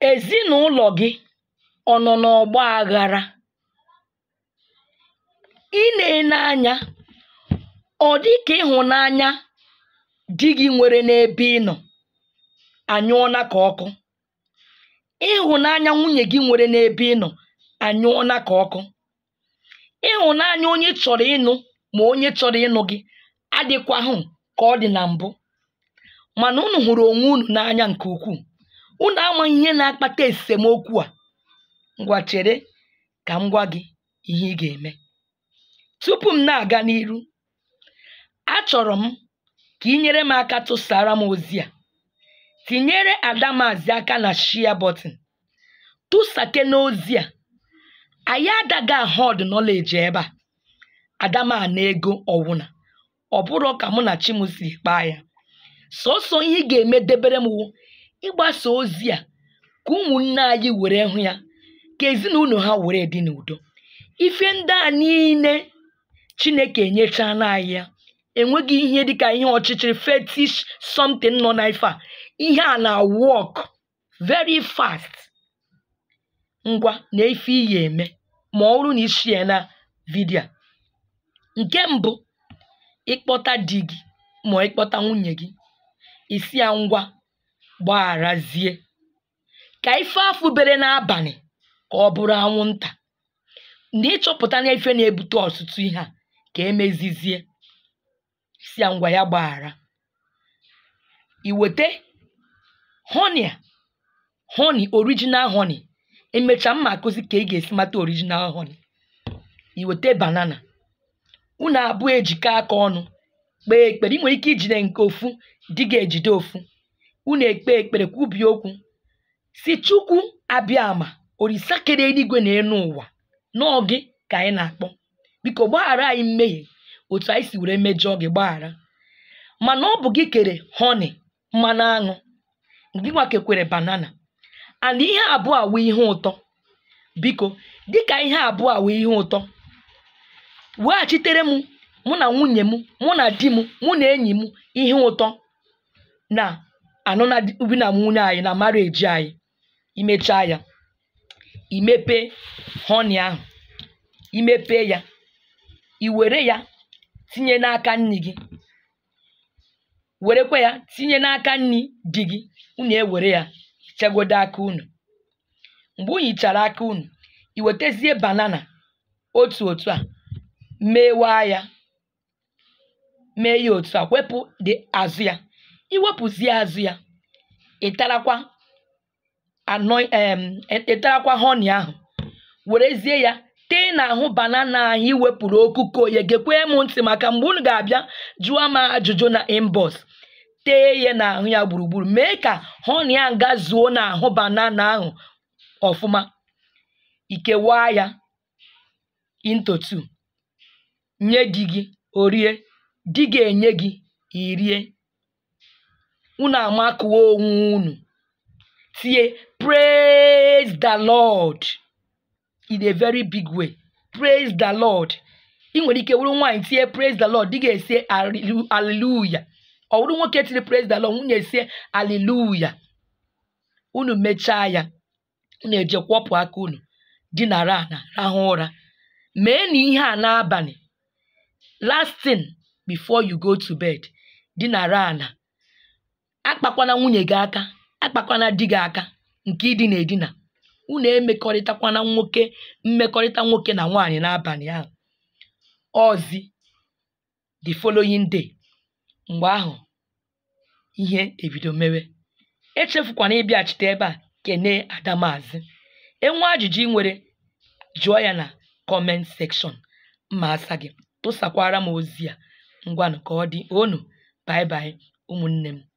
Ezinụlọ gị ọ nọ n'ọgba aghara? I na-ene anya ọ dị ka ịhụnanya di gị nwere n'ebe ị nọ anyụọla ka ọkụ. Ịhụnanya nwunye gị nwere n'ebe ị nọ anyụọla ka ọkụ. Ịhụnanya onye ị chọrọ ịnụ ma onye chọrọ ịnụ gị adịkwahụ ka ọ dị na mbụ. Mana unu hụrụ onwe unu n'anya nke ukwuu. Unu amaghị ihe na-akpata esemokwu a. Ngwa chere ka m gwa gị ihe ị ga-eme. Tupu m na-aga n'iru, achọrọ m ka i nyere m aka tụsara m ozi a. Tinyere Adamazị aka na share button. Tụsakene ozi a. Anyị agaghị ahọd knowledge ebe a. Adama ana ego ọwụna. Ọ bụrọ ka mụ na chi m si kpaa ya. Sọọsọ ihe ị ga-eme debere m wụ ịgbasa ozi a ka ụmụnne anyị were hụ ya, ka ezinụlọ ha were dị n'udo. Ife ndị a niile Chineke enyechana anyị ya. Enweghị ihe dịka ihe ọchịchịrị fetish something nọ n'ife a. Ihe a na-work very fast. Ngwa nee ife ị ga-eme ma ọ bụrụ na i share na vidio a. Nke mbụ, ịkpọta di gị ma ịkpọta nwunye gị, ị sị ya ngwa gbagharazie. Ka ife ahụ bere n'abalị ka ọ bụrụ anwụnta. Na ịchọpụta na ife na-ebute ọtụtụ ihe a ka emezizie. Sị ya ngwa ya gbaghara. I wete honey a, honey original honey. Emechaa m ma akụzi ka ị ga-esi mata original honey. I wete banana. Unu abụọ ejikọọ aka ọnụ kpee ekpere. I nwere ike ijide nke ofu, di gị ejide ofu. Unu ekpee ekpere kwubie okwu sị Chukwu abịama olisa kere eluigwe na enu ụwa nọọ gị ka anyị na-akpọ. Biko gbaghara anyị mmehie otu anyị si were mejọọ gị gbaghara. Mana ọ bụ gị kere honey mmanụ aṅụ, gịnwa kekwere banana and ihe abụọ a wụ ihe ụtọ. Biko dịka ihe abụọ a wụ ihe ụtọ, weghachitere m mụ na nwunye m, mụ na di m, mụ na enyi m ihe ụtọ na alụna di na nwunye anyị na marriage anyị. I mechaa ya, i mepee honey ahụ. I mepee ya, i were ya tinye n'aka nni gị. Werekwa ya tinye n'aka nni di gị. Unu ewere ya hichagodu aka unu. Mgbe unu hichara aka unu, i wetezie banana otu otu a meewaa ya mee ya otu a wepụ the azụ ya. I wepụzie azụ ya, ị tarakwa anoin um ị tarakwa honey ahụ werezie ya tee n'ahụ banana ahụ i wepụrụ okuko ya. Gekwee m ntị maka mgbe unu ga-abịa jụọ m ajụjụ na inbox. Tee ya n'ahụ ya gburugburu. Mee ka honey ahụ gazuo n'ahụ banana ahụ ọfụma. I kewaa ya into two. Nye di gị o rie. Di gị enye gị i rie. Unu amakụọ onwe unu tie praise the Lord in a very big way. Praise the Lord. I nwere ike wụrụ nwaanyị tie praise the Lord, di gị esie hallelu hallelujah. Ọ wụrụ nwoke tiri praise the Lord, nwunye esie hallelujah. Unu mechaa ya, unu eje kwọpụ aka unu dinara ana rahụ ụra. Meenụ ihe a n'abalị. Last thing before you go to bed. Dinara ana. Akpakwana nwunye gị aka, akpakwana di gị aka nke idina edina. Unu emekọrịtakwana nwoke mmekọrịta nwoke na nwaanyị n'abalị ahụ. Ọzi the following day. Mgbe ahụ ihe ebido mewe. Echefukwana ịbịaghachite ebe a kenee Adamazị. E nwee ajụjụ i nwere jụọ ya na comment section. M ma asa gị. Tụsakwara m ozi a. Ngwanụ ka ọ dị. Onu bye bye ụmụnne m.